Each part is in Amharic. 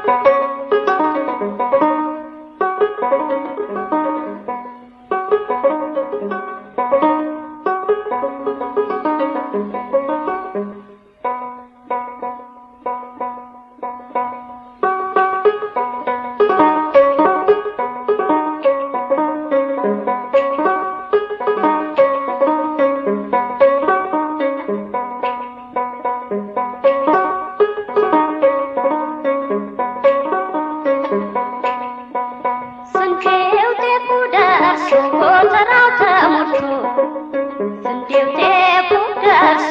ስንዴው ጤፉ ደርሶ ጎተራው ተሞልቶ ስንዴው ጤፉ ደርሶ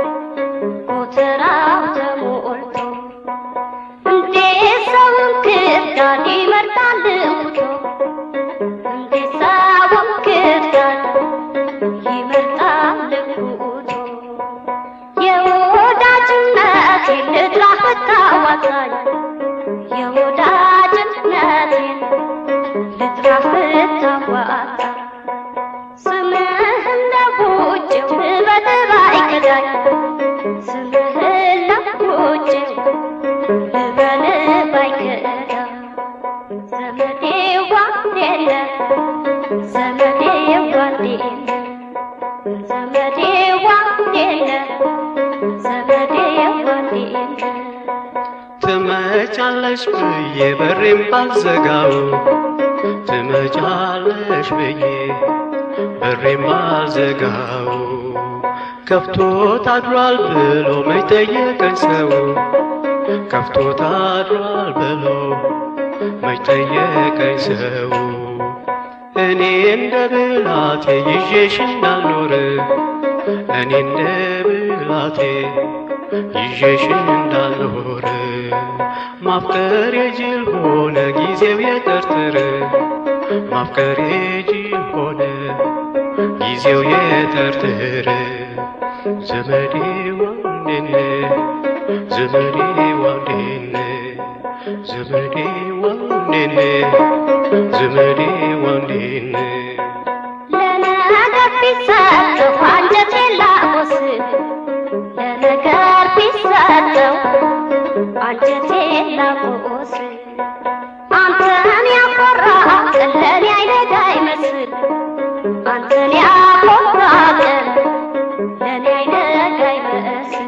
ጎተራው ተሞልቶ እንዴት ሰውን ክዳን ይመርጣል እንኩቶ እንዴት ሰውን ክዳን ይመርጣል እንኩቶ የወዳጅነቴን ልጥራህ ብታዋጣኝ የወዳጅነቴን ልጥራህ ብታዋጣ ስምህን ለውጭው ልበል ባይከዳኝ ስምህን ለውጭው ልበል ባይከዳ ዘመዴ ዋንዴለ ዘመዴ ዋንዴለ ዘመዴ ዋንዴለ ዘመዴ ዋንዴለ ትመጫለሽ ብዬ በሬም ባልዘጋው ትመጫለሽ ብዬ በሬም ባልዘጋው ከፍቶት አድሯል ብሎ መች ጠየቀኝ ሰው ከፍቶት አድሯል ብሎ መች ጠየቀኝ ሰው እኔ እንደ ብላቴ ይዤሽ እንዳልኖር እኔ እንደ ብላቴ ይዤሽ እንዳልኖር ማፍቀር የጅል ሆነ ጊዜው የጠርጥር ማፍቀር የጅል ሆነ ጊዜው የጠርጥር ዘመዴ ዋንዴነ ዘመዴ ዋንዴነ ዘመዴ ዋንዴነ ዘመዴ ዋንዴነ ለነገር ቢሰጠው አንጀቴን ላቆስል ለነገር ቢሰጠው አንጀቴን ላቆስል አንተን ያኮራ ቀን ለኔ አይነጋ ይመስል አንተን ያኮራ ቀን ለኔ አይነጋ ይመስል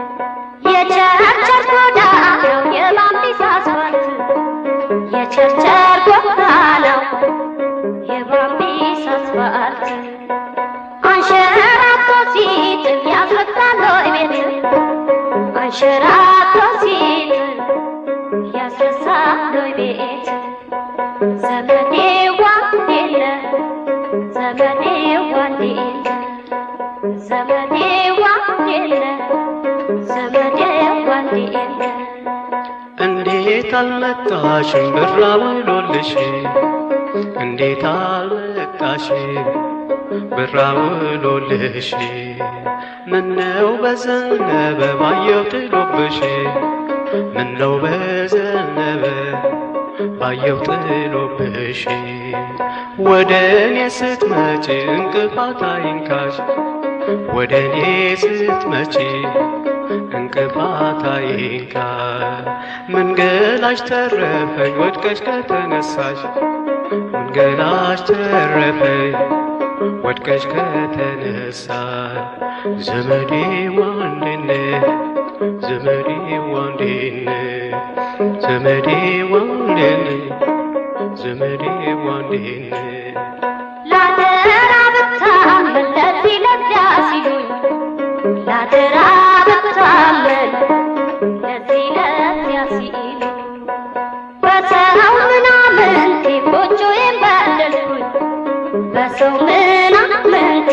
የቸርቸር ጎዳናው የባምቢስ አስፋልት የቸርቸር ጎዳናው የባምቢስ አስፋልት አንሸራቶ ሲጥል ያስረሳል ወይ ቤት አንሸራቶ ሲጥል ያስረሳል ወይ ቤት ዘመዴ ዋንዴለ ዘመዴ ዋንዴለ ዘመዴ ዋንዴለ ዘመዴ ዋንዴለ እንዴት አልመጣሽም ብራ ውሎልሽ እንዴት አልመጣሽም ብራ ውሎልሽ ምነው በዘነበ ባየው ጥሎብሽ ምነው በዘነበ ባየው ጥሎብሽ ወደ እኔ ስትመጪ እንቅፋት አይንካሽ ወደ እኔ ስትመጪ እንቅፋት አይንካ መንገላሽ ተረፈኝ ወድቀሽ ከተነሳሽ መንገላሽ ተረፈኝ ወድቀሽ ከተነሳ ዘመዴ ዋንዴነ ዘመዴ ዋንዴነ ዘመዴ ዋንዴነ ዘመዴ ዋንዴነ ላደራ ብታመን ለዚህ ለዚያ ሲሉኝ ላደራ ብታመን ለዚህ ለዚያ ሲሉኝ በሰው ምናምንቴ ጎጆዬን በደልኩኝ በሰው ምናምንቴ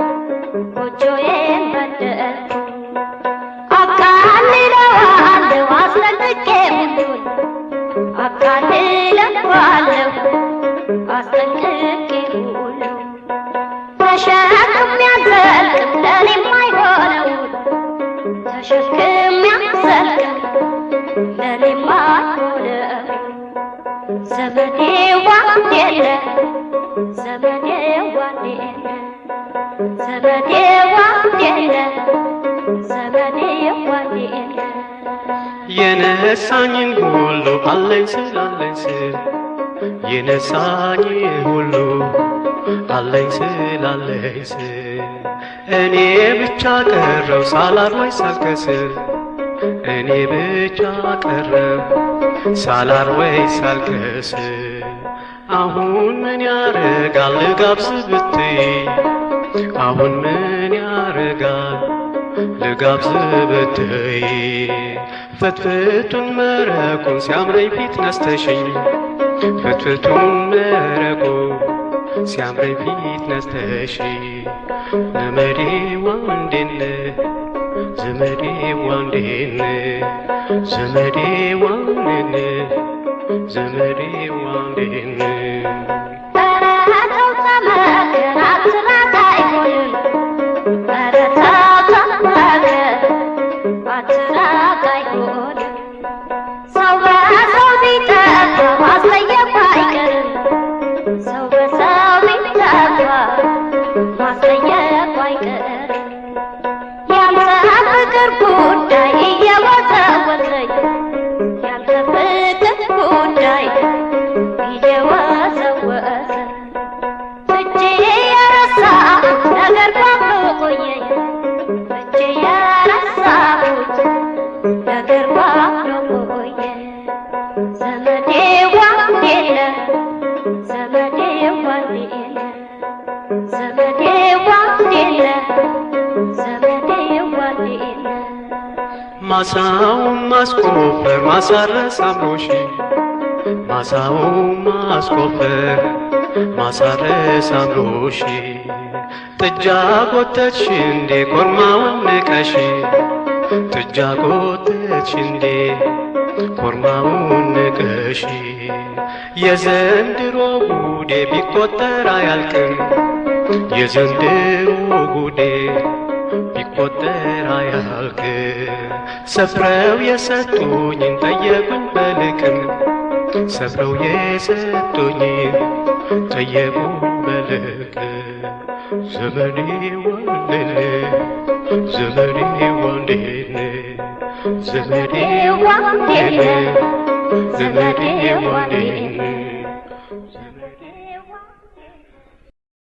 ጎጆዬን በደልኩኝ አቃልለዋለሁ አስጠንቅቄ ሁሉን አቃልለዋለሁ አስጠንቅቄ ሁሉ ተሸክም ያዘልቅም ለኔም አይሆነውን ተሸክም ያዘልቅም ለኔም አይሆነው ዘመዴ ዋንዴለ ዘመዴ ዋንዴለ ዘመዴ ዋንዴለ ዘመዴ ዋንዴለ የነሳኝን ሁሉ አለኝ ስል አለኝ ስል የነሳኝ ሁሉ አለኝ ስል አለኝ ስል እኔ ብቻ ቀረው ሳላር ወይ ሳልከስር እኔ ብቻ ቀረው ሳላር ወይ ሳልከስር አሁን ምን ያረጋል ልጋብዝ ብትይ አሁን ምን ያረጋል ልጋብዝ ብትይ ፍትፍቱን መረቁን ሲያምረኝ ፊት ነስተሽኝ ፍትፍቱን መረቁ ሲያምረኝ ፊት ነስተሽ ዘመዴ ዋንዴነ ዘመዴ ዋንዴነ ዘመዴ ዋንዴነ ዘመዴ ዋንዴነ በረሃተው ተመከር አትራት አይሆንም በረታው ተመከር አትራት አይሆንም ሰው በሰው ቢጠፋ ማስጠየቁ አይቀርም ሰው በሰው ቢጠፋ ማስጠየቁ አይቀርም ያንተ ፍቅር ጉዳይ እየወዘወዘኝ ያንተ ፍቅር ጉዳይ እየወዘወዘ እጄ የረሳሁት ነገር ባዶ ቆየኝ እጄ የረሳሁት ነገር ባዶ ቆየ ዘመዴ ዋንዴለ ዘመዴ ዋንዴለ ዘመዴ ዋንዴለ ዘመዴ ዋንዴለ ማሳውን ማስቆፈር ማሳረስ አምሮሽ ማሳውን ማስቆፈር ማሳረስ አምሮሽ ጥጃ ጎተትሽ እንዴ ኮርማውን ንቀሽ ጥጃ ጎተትሽ እንዴ ኮርማውን ንቀሽ የዘንድሮ ጉዴ ቢቆጠር አያልቅም የዘንድሮ ጉዴ ቢቆጠር አያልቅ ሰፍረው የሰጡኝን ጠየቁኝ በልክም ሰፍረው የሰጡኝን ጠየቁኝ በልክ ዘመዴ ዋንዴነ ዘመዴ ዋንዴነ ዘመዴ ዋንዴነ ዘመዴ ዋንዴነ